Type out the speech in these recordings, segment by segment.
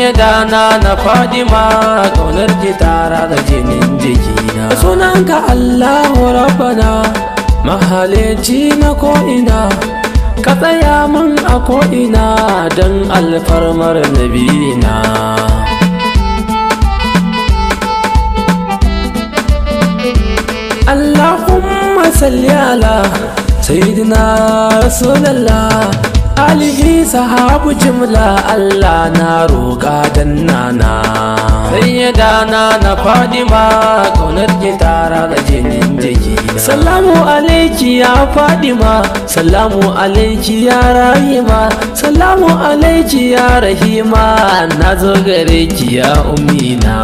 sayyadana na fadima kaunar ki tara da jinin jikina sunanka allahu rabbana mahalici na ko'ina ka tsaya min a ko'ina don alfarmar nabina Allahumma salli ala sayyidina rasulallah alihi sahabu jimla Allah na roƙa dan nana sayyadana na fadima kaunar ki tara da jinin jiki salamu alaiki ya fadima salamu alaiki ya rahima salamu alaiki ya rahima na zo gare ki ya umina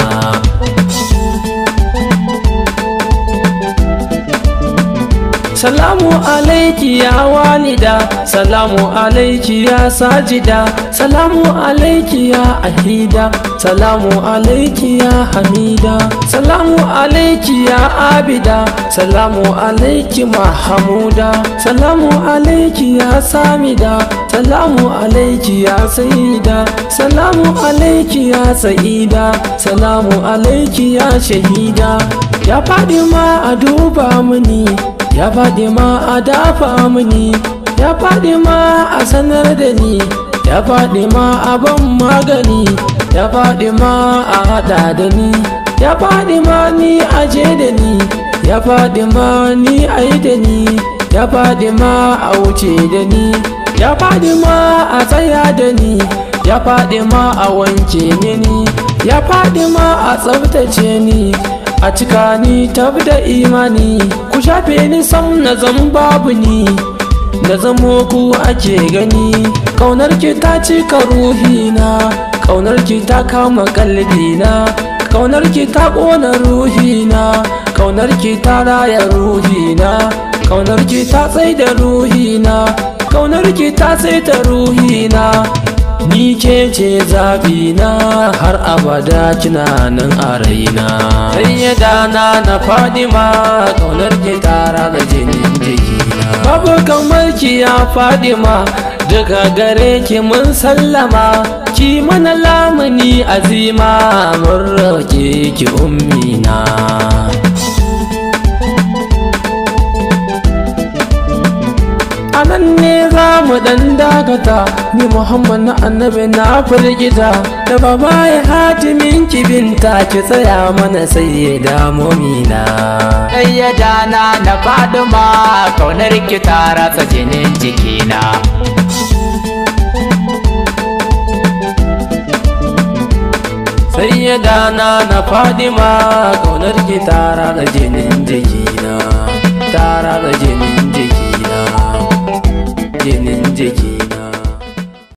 Salamu alaiki ya walida Salamu alaiki ya sajida Salamu alaiki ya ahida Salamu alaiki ya hamida Salamu alaiki ya abida Salamu alaiki mahamuda Salamu alaiki ya samida Salamu alaiki ya sayida Salamu alaiki ya sa'ida Salamu alaiki ya shahida Ya faɗi ma a duba mini ya faɗi ma a dafa mini ya faɗi ma a sanar da ni ya faɗi ma a ban magani ya faɗi ma a haɗa da ni ya faɗi ma ni a je da ni ya faɗi ma ni a yi da ni ya faɗi ma a wuce da ni ya faɗi ma a tsaya da ni ya faɗi ma a wanke ni ya faɗi ma a tsabtace ni a cika ni tab da imani ku shafe ni sam na zan babu ni na zamo ku ake gani kaunar ki ta cika ruhina kaunar ki ta kama kalbina kaunar ki ta ƙona ruhina kaunar ki ta raya ruhina kaunar ki ta tsai da ruhina kaunar ki ta tsai da ruhina ni ke ce zabina har abada kina nan a raina sayyadana na fadima kaunar ki tara da jinin jikina babu kamar ki ya fadima daga gare ki mun sallama ki mana lamuni azima mun roke ki ummina a nan ne za mu dan dakata ni muhammad na annabi na firgita da baba ya hatimin kibinta ki tsaya mana sai ya damu mina Sayyadana na faduma kaunar ki ta ratsa jinin jikina sayyadana na fadima kaunar ki tara da jinin jikina tara da jinin jikina jinin jiki